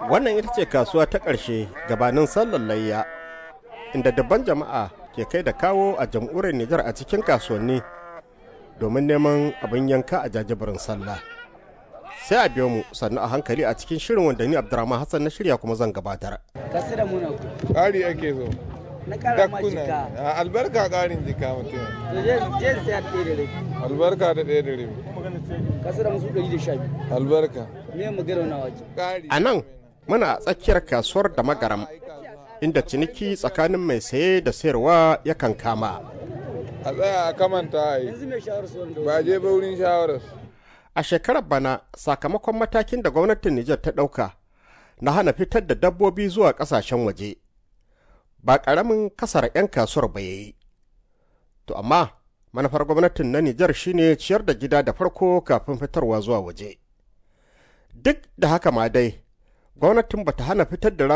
Wannan ita ce kasuwa ta ƙarshe gabanin sallar layya, inda dabban jama'a ke kai da kawo a jam'uriyar Nijar a cikin kasuwanni domin neman abin yanka a jajibirin sallah. Sai a biyo mu sannu a hankali a cikin shirin wanda ni Abdurrahman Hassan na shirya kuma zan gabatar. Kasu da muna ku. Ƙari ake so. Na kara ma Dakkuna. jika. A Albarka ƙarin jika mutum. To je je sai ɗaya da rai. Albarka da ɗaya da rabi. Kasu da musu ɗari da sha biyu. Albarka. Me magana na waje. Ƙari. A nan muna a tsakiyar kasuwar da magaram inda ciniki tsakanin mai saye da sayarwa yakan kama. A tsaya a kamanta a yi. Yanzu mai shawar su wanda Ba je ba wurin shawarar. A shekarar bana sakamakon matakin da gwamnatin Nijar ta ɗauka na hana fitar da dabbobi zuwa ƙasashen waje. Ba ƙaramin kasar 'yan kasuwar ba yayi. To amma manufar gwamnatin na Nijar shine ciyar da gida da farko kafin fitarwa zuwa waje. Duk da haka ma dai, gwamnatin bata hana fitar da